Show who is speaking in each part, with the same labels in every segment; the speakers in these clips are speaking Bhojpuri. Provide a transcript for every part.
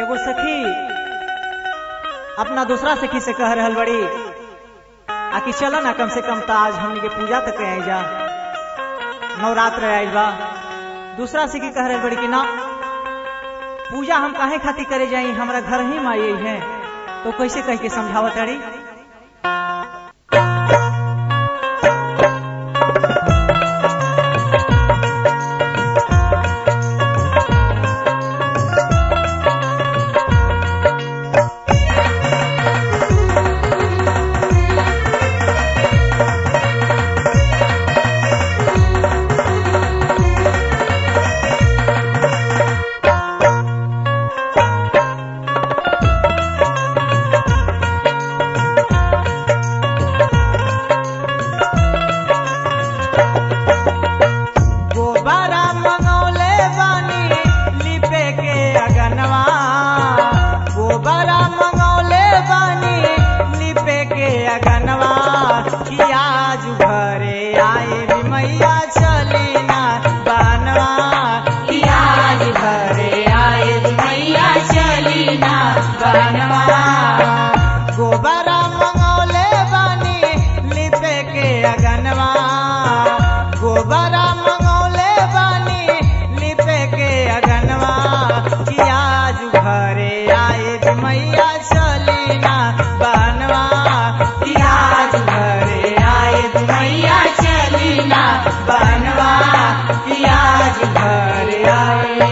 Speaker 1: एगो सखी अपना दूसरा सखी से कह रहल बड़ी आकि चलो ना कम से कम तो आज हमनी के पूजा तक आई जा नवरात्र आयल बा दूसरा सखी कह रहल बड़ी कि ना पूजा हम काहे खातिर करे जाई हमरा घर ही माई है तो कैसे कह के समझावत अड़ी गोबारा मंगौले बानी लिपे के अगनवा गोबारा मंगौले बानी लिपे के अगनवा कि आज घरे आए रे मैया चली ना बनवा कि आज घरे आए रे मैया चली ना बनवा गोबारा मंगौले बानी लिपे के अगनवा गोबरा मंगौले बानी लिपे के अगनवा कि आज घरे आए रे मैया चली ना बनवा कि आज घरे आए रे मैया चली ना बनवा कि आज घरे आए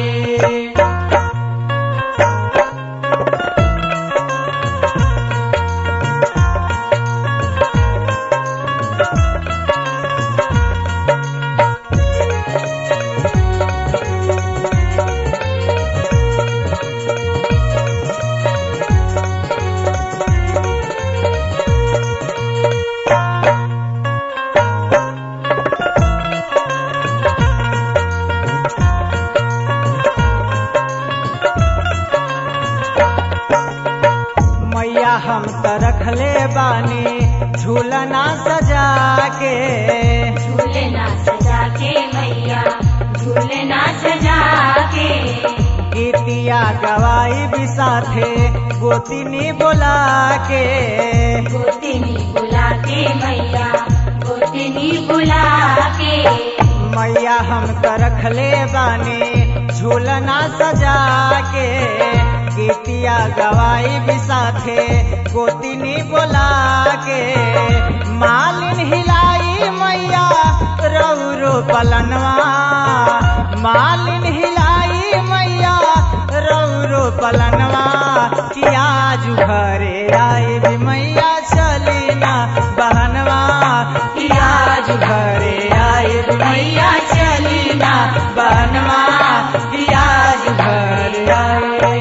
Speaker 1: मैया हम त रखले बानी झूलना सजा के
Speaker 2: झूलना सजा के मैया झूलना सजा के
Speaker 1: गीतिया गवाई भी साथे गोतिनी बोला के
Speaker 2: गोतिनी बुला के मैया गोतिनी बुला के
Speaker 1: मैया हम त रखले बानी झूलना सजा के गीतिया गवाई भी साथे गोतिनी बोला के मालिन हिलाई मैया रौरो पलनवा मालिन हिलाई मैया रौरो पलनवा कि आज घरे आए भी मैया चली ना बहनवा कि आज घरे आए भी मैया चली ना बहनवा कि आज घरे आए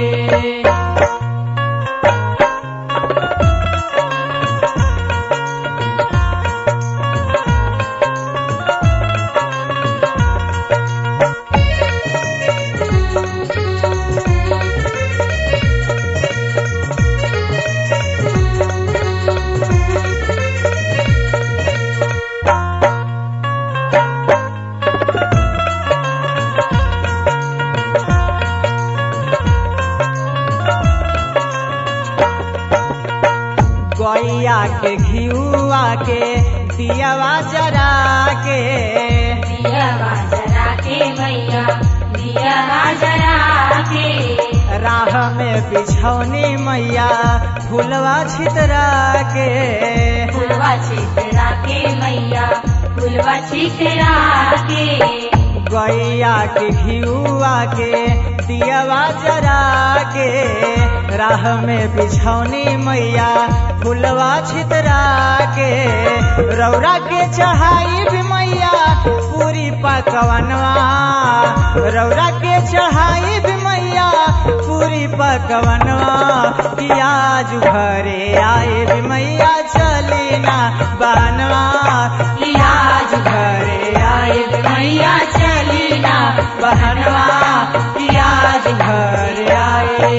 Speaker 1: गैया के घियुआ के दियावा जरा के
Speaker 2: दिया जरा के मैया दिया जरा के
Speaker 1: राह में बिछौनी मैया फुलवा छितरा के
Speaker 2: फुलवा छितरा के मैया फुलवा छितरा के
Speaker 1: गैया के घियुआ के दियावा जरा के राह में बिछौनी मैया फुलवा छितरा के रौरा के चढ़ाई भी मैया पूरी पकवनवा रौरा के चढ़ाई भी मैया पूरी पकवनवा कि आज घरे आए भी मैया चली ना बनवा कि आज घरे आए भी मैया चली ना बहनवा कि आज घरे आए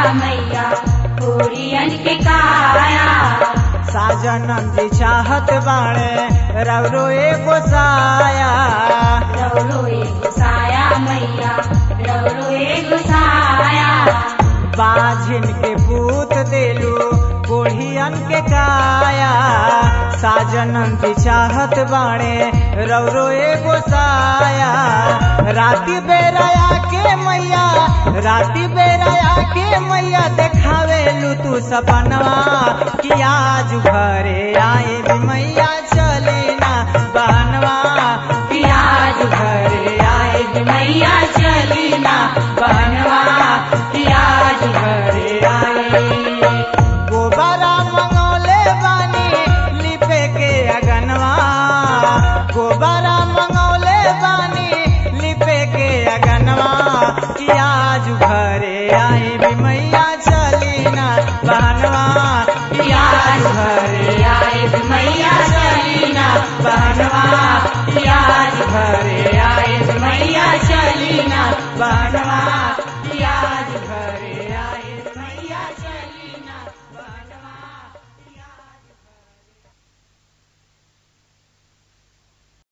Speaker 2: मैया पूरियन के काया
Speaker 1: साजनम जी चाहत बाणे रवरो एगो साया
Speaker 2: रौरो एगो साया मैया रौरो एगो साया
Speaker 1: बाझिन के पूत देलू कोढ़ियन के काया साजनम जी चाहत बाणे रवरो एगो साया राती बेराया के मैया राती बेराया के मैया देखावेलू तू सपनवा कि आज घरे आए भी मैया